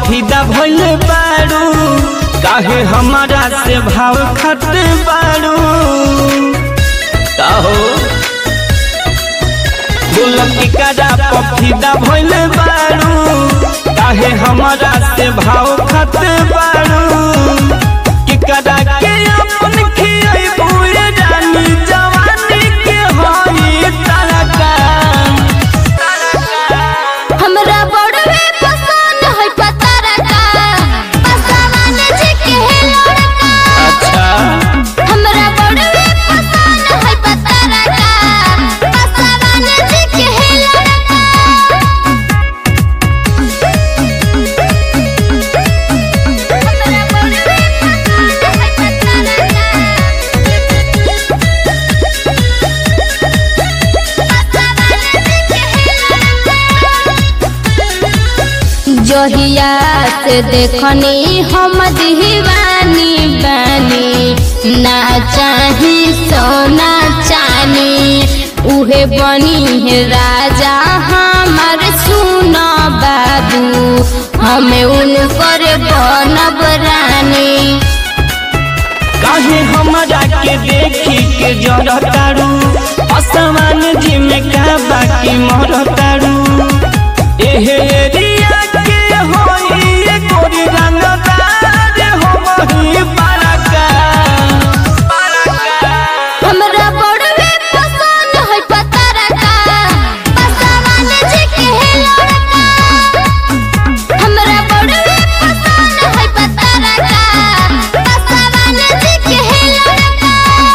पफीदा भइल बारू काहे हमारा से भाव खत बारू काहो बोलती करा पफीदा भइल बारू काहे हमारा से भाव खत बारू कि करा के अपन खियाई बुए रानी जवानी के होई तरका हमरा बड़वे पसंद है पतरा का पसवान जी के लड़का अच्छा हमरा बड़वे पसंद है पतरा का पसवान जी के लड़का हमरा बड़वे पसंद है पतरा जहिया से देखनी हम दीवानी बानी ना चाही सोना चानी उहे बनी है राजा हमार सुना बाबू हमें उनकर बनब रानी काहे हमरा के देखी के जरतारू असमान जी में का बाकी मरतारू एहे एरिया के होई ये गोरी रंगदार हमही बड़का हमरा बड़वे पसंद है पतरा का पसवान जी के लड़का हमरा बड़वे पसंद है पतरा का पसवान जी के लड़का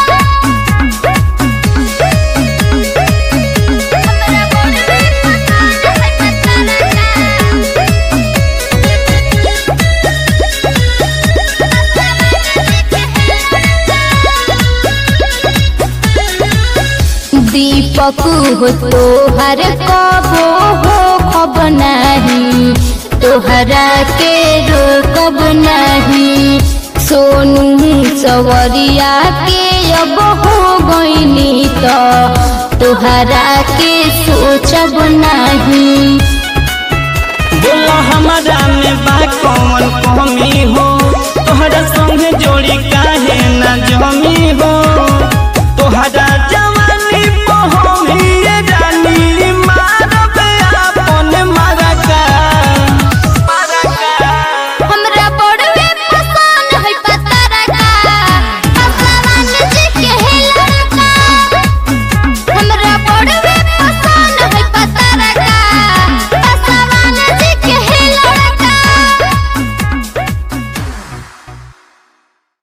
हमरा बड़वे पसंद है पतरा दीपक हो तोहर कबो हो खब नहीं तोहरा के रोकब नहीं सोनू सवरिया के अब हो गईनी तो तोहरा के सोचब नहीं बोला हमारा में बा कौन कमी हो तोहरा संगे जोड़ी काहे ना जमी हो